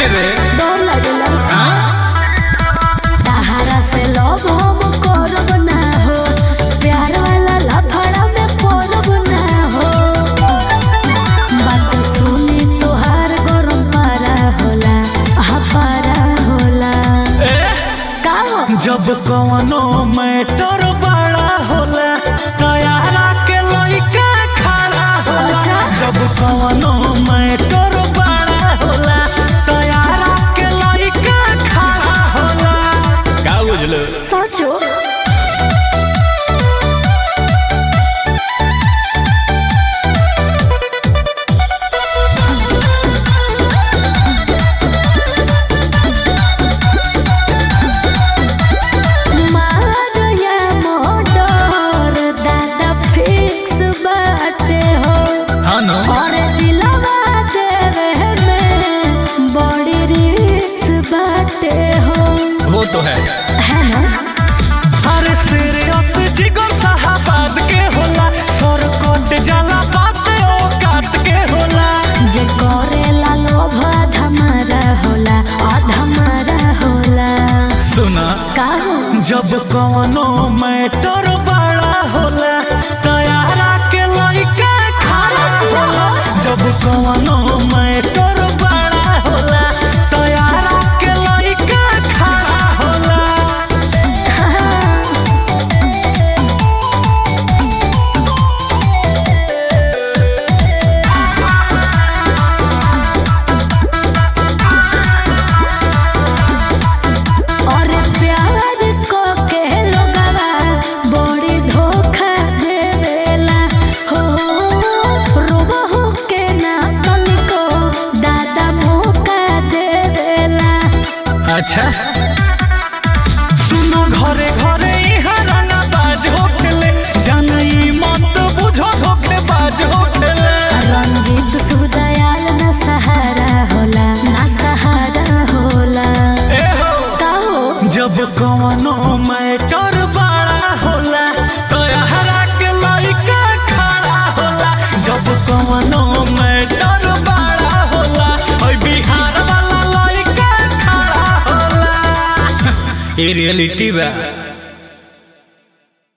रे डर लागेला हाँ? सहारा से लोग हम करब ना हो प्यार वाला लफड़ा में पड़ब ना हो बात सुनी तोहार गरम पारा होला हा पारा होला ए, का हो जब कवनो मैटर बड़ा होला तैयारा के लइका खड़ा होला अच्छा। जब कवनो मैटर बड़ा होला तैयारा के लइका खड़ा होला का बुझलो सचो मारया मोटर दादा फिक्स बाटे हो हाँ नो और दिलवा देवे में बड़ी रिक्स बाटे हो वो तो है है ना अरे सीरियस जिगर साहबाद के होला सर कोट जाला बात ओ काट के होला जे करेला लोभ धमारा होला अधमारा होला सुना का हो जब कवनो मैटर बड़ा होला तैयारा के लइका खड़ा होला जब कवनो मैटर बड़ा होला तैयारा के लइका खड़ा होला और प्यार को के लोगवा बड़ी धोखा देवेला हो रोबो हो के ना तनिको दादा मौका देवेला अच्छा सुनो घरे घरे इहाँ रंगा बाज होखेले जानई मत बुझो धोखे बाज होखेले रंजीत सुदयाल न सहारा होला ना सहारा होला ए हो का हो जब कवनो मैटर बड़ा होला तो हरा के लइका खड़ा होला जब कवनो मैटर बड़ा होला ओइ बिहार वाला लइका खड़ा होला ये रियलिटी बा